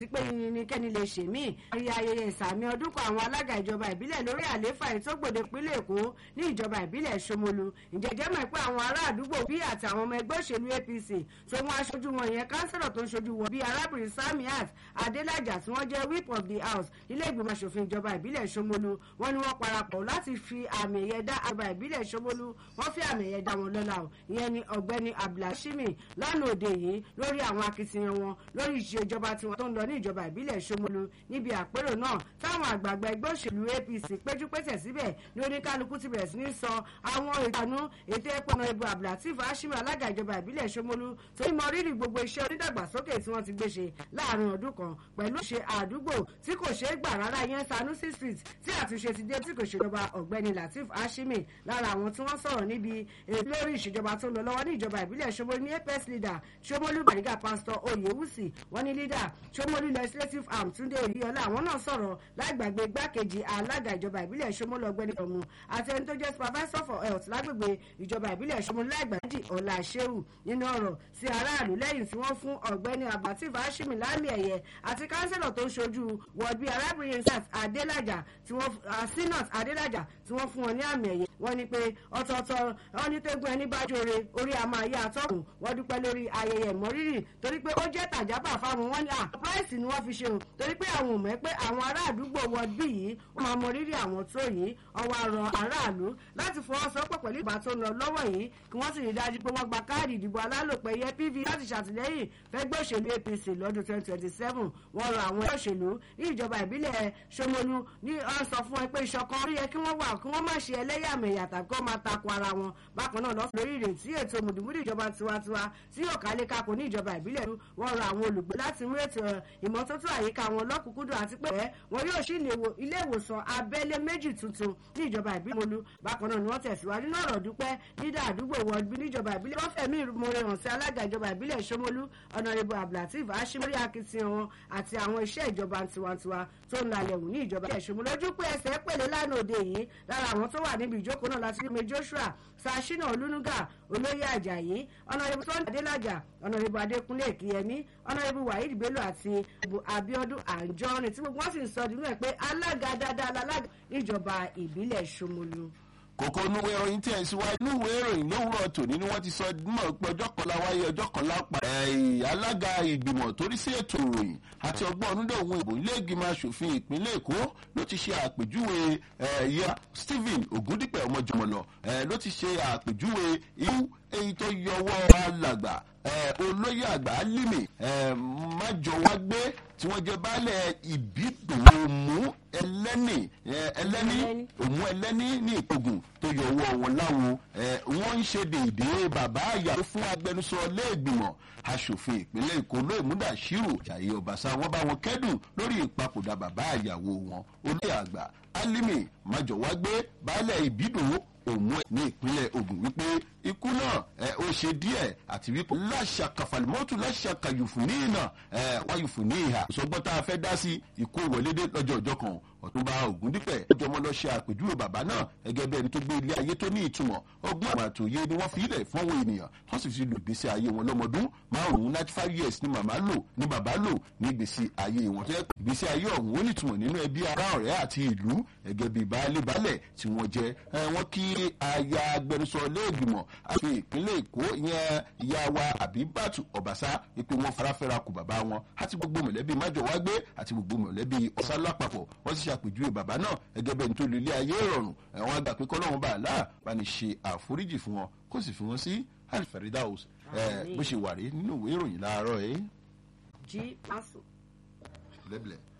sí pé yìnyínkẹ́ni lè ṣe mí. àrí ayẹyẹ ìsàmì ọdún kan àwọn alága ìjọba ìbílẹ̀ lórí àlééfà ìtógbòde ìpínlẹ̀ èkó ní ìjọba ìbílẹ̀ ṣomolu. ìjẹ́jẹ́ mọ̀ pé àwọn ará àdúgbò bí àti àwọn ọmọ ẹgbẹ́ òṣèlú apc tó mú aṣojú wọn yẹn kánsẹ́lọ̀ tó ń ṣojú wọn bíi arábìnrin samiat adélájà tí wọ́n jẹ́ whip of the house ilé ìgbìmọ̀ asòfin ìjọba ìbílẹ̀ ṣomolu wọ́n ní wọ́n parapọ̀ láti fi àmì ẹ̀yẹ dá ìjọba ìbílẹ̀ ṣomolu wọ́n fi àmì ẹ̀yẹ dá wọn lọ́la o ìyẹn ni ọ̀gbẹ́ni abdulhashimi lánàá òde yìí lórí àwọn akitiyan wọn lórí ìṣèjọba tiwọn tó ń lọ ní ìjọba ìbílẹ̀ ṣomolu níbi àpérò náà táwọn àgbààgbà ẹgbẹ́ òṣèlú apc péjú pésẹ̀ síbẹ̀ ní oníkálukú ti bẹ̀rẹ̀ sí ní sọ àwọn ìtànú ètò ẹ̀pọ̀nà ìbò abdulateef hashimi alága ìjọba ìbílẹ̀ ṣomolu tó ń mọ rírì gbogbo iṣẹ́ onídàgbàsókè tí wọ́n ti gbé ṣe láàrin ọdún kan pẹ̀lú ṣe àdúgbò tí kò ṣeé gbà rárá yẹn sanusi street tí àtúnṣe ti dé tí kò ṣèjọba ọ̀gbẹ́ni lateef hashimi lára àwọn tí wọ́n sọ̀rọ̀ níbi lórí ìṣèjọba tó ń lọ lọ́wọ́ ní ìjọba ìbílẹ̀ ṣomolu ní apex leader ṣomolu bariga pastor oyewusi wọ́n ní leader ṣomolu legislative arm túnde ìyọlá àwọn náà sọ̀rọ̀ lágbàgbé igbákejì alága ìjọba ìbílẹ̀ ṣomolu ọ̀gbẹ́ni ọ̀mù àti ẹni tó jẹ́ supervisor for health lágbègbè ìjọba ìbílẹ̀ ṣomolu lágbàdì ọ̀la ṣéwù nínú ọ̀rọ̀ sí aráàlú lẹ́yìn tí wọ́n fún ọ̀gbẹ́ni abdulateef hashimi láàmì ẹ̀yẹ àti kánsẹ́lọ̀ tó ń ṣojú wọ̀bí arábìnrin sat adélájà tí wọ́n sinat adélájà tí wọ́n fún wọn ní àmì ẹ̀yẹ wọ́n ní pé ọ̀tọ̀ọ̀tọ̀ wọ́n ní tẹ́gbọ́n ẹni bá jóore orí a máa yá àtọ́kùn wọ́n dúpẹ́ lórí ayẹyẹ ìmọ̀rírì torí pé ó jẹ́ tàjábà fáwọn wọn ní à price ni wọ́n fi ṣe o torí pé àwọn ò mọ̀ pé àwọn ará àdúgbò wọ́ọ̀dù yìí wọ́n máa mọ rírì àwọn tó yìí ọwọ́ àrọ̀ aráàlú láti fọwọ́sowọ́pọ̀ pẹ̀lú ìgbà tó ń lọ lọ́wọ́ yìí kí wọ́n sì rí dájú pé wọ́n gba káàdì ìdìbò alálòpẹ̀ yẹ pv láti ṣàtìlẹ́yìn fẹ́gbẹ́ òṣèlú apc lọ́dún twenty twenty seven wọ́n rọ àwọn òṣèlú ní ìjọba ìbílẹ̀ ṣomolu ní wọ́n sọ fún ẹ pé ìṣọ̀kan orí yẹ kí wọ́n wà kí wọ́n má ṣe ẹlẹ́yàmẹ̀yà tàbí kí wọ́n máa takò ara wọn bákan náà lọ́sùn lórí ìrètí ètò mùdùmùdù ìjọba tiwantiwa tí yóò kálé kakò ní ìjọba ìbílẹ̀ wọ́n rọ àwọn olùgbé láti mú ètò ìmọ́tótó àyíká wọn lọ́kùnkúndùn àti pé wọn yóò ṣí ilé ìwòsàn abẹ́lé méjì tuntun ní ìjọba ìbílẹ̀ molu bákan náà ni wọ́n tẹ̀síwájú náà rọ̀ dúpẹ́ dídá àdúgbò wọ́ọ̀dù níjọba ìbílẹ̀ wọ́n fẹ̀mí ìmọ̀ràn hàn sí alága ìjọba ìbílẹ̀ ṣomolu ọ̀nàrẹ́bù abdulateef ashimori akitiyan wọn àti àwọn iṣẹ́ ìjọba tiwantiwa tó ń lalẹ̀ wù ní ìjọba ìbílẹ̀ ṣomolu lójú pé ẹsẹ̀ pèlè lánàá òde yìí lára àwọn tó wà níbi ìjókòó náà láti rí joshua sashina olúnúgà olóyè ajayi ọ̀nàrẹ́bù tó ń adélájà ọ̀nàrẹ́bù adékúnlé èkìyẹmí ọ̀nàrẹ́bù waheed bello àti abiodun anjọrin tí gbogbo wọn sì ń sọ nínú ẹ pé alága dáadáa lálága níjọba ìbílẹ̀ ṣomolu kòkó núwé ìròyìn tí ẹ̀ síwájú núwé ìròyìn lówùrọ̀ tòní ni wọ́n ti sọ mọ̀ pé ọjọ́ kan láwáyé ọjọ́ kan lápá alága ìgbìmọ̀ torí sí ètò ìròyìn àti ọgbọ́n ọdúndọ̀hún ìbò ilé ìgbìmọ̀ asòfin ìpínlẹ̀ èkó ló ti ṣe àpèjúwe ẹ̀yà stephen ogundipẹ̀ ọmọjọmọlọ ló ti ṣe àpèjúwe irú èyí tó yọwọ́ alàgbà olóyè àgbà límì májọwágbé tí wọ́n jẹ baálẹ̀ ìbídòmù ẹlẹ́nì ẹlẹ́nì òmù ẹlẹ́nì ní ìpogun tó yọ ọwọ́ wọn láwo wọ́n ń ṣe dèédé bàbá àyàwó fún agbẹnusọ lẹ́ẹ̀gbìmọ̀ asòfin ìpínlẹ̀ èkó lóòmúdà ṣírò ṣàyè ọ̀bàṣà wọn bá wọn kẹ́dùn lórí ìpapòdà bàbá àyàwó wọn olóyè àgbà alimi májọwágbé baálẹ̀ ìbídòmù òmù ẹ ní ìpínlẹ̀ ogun wípé ikú náà ẹ ó ṣe díẹ̀ àti wípé láṣà kàfàlímọ́tò láṣà kàyùfùní náà ẹ wáyùfùní ìhà ìṣọgbọ́n tá a fẹ́ dá sí ikú wọlédé lọ́jọ́ ọjọ́ kan ọ̀túnba ògúndípẹ̀ ọjọ́ ọmọ lọ ṣe àpèjúwe bàbá náà gẹ́gẹ́ bí ẹni tó gbé ilé ayé tó ní ìtumọ̀ ọgbọ́n àwọn àtòyé ni wọ́n fi ilẹ̀ fún àwọn ènìyàn wọ́n sì fi lu ìgbésí ayé wọn lọ́mọdún márùn-ún ninety five years ni màmá lò ni bàbá lò ní ìgbésí ayé wọn tó yẹ pé ìgbésí ayé ọ̀hún ó nítumọ̀ nínú ẹbí ará ọ̀rẹ́ àti ìlú gẹ́gẹ́ bí baálé baálẹ̀ tí wọ́n jẹ́ wọ́n kí aya agbẹnusọ lẹ́ẹ̀gbìmọ̀ àti ìpínlẹ̀ èkó ìyẹn ìyá wa àbíbàtú ọ̀bàṣá wípé wọ́n farafẹ́ra kù bàbá wọn àti gbogbo mọ̀lẹ́bí májọ̀wágbé àti gbogbo mọ̀lẹ́bí ọ̀sán lápapọ̀ wọ́n sì ṣàpèjúwe bàbá náà gẹ́gẹ́ bẹ́ẹ̀ nítorí ilé ayé ìrọ̀rùn ẹ̀wọ̀n àgbà pé kọ́lọ́run bá àlá bá ní ṣe àforíjì fún wọn kó sì fi wọn sí alifaridaus bó ṣe wà rí nínú ìwé ìròyìn láàárọ̀ ẹ̀. jí pásò. lẹ́bìlẹ̀.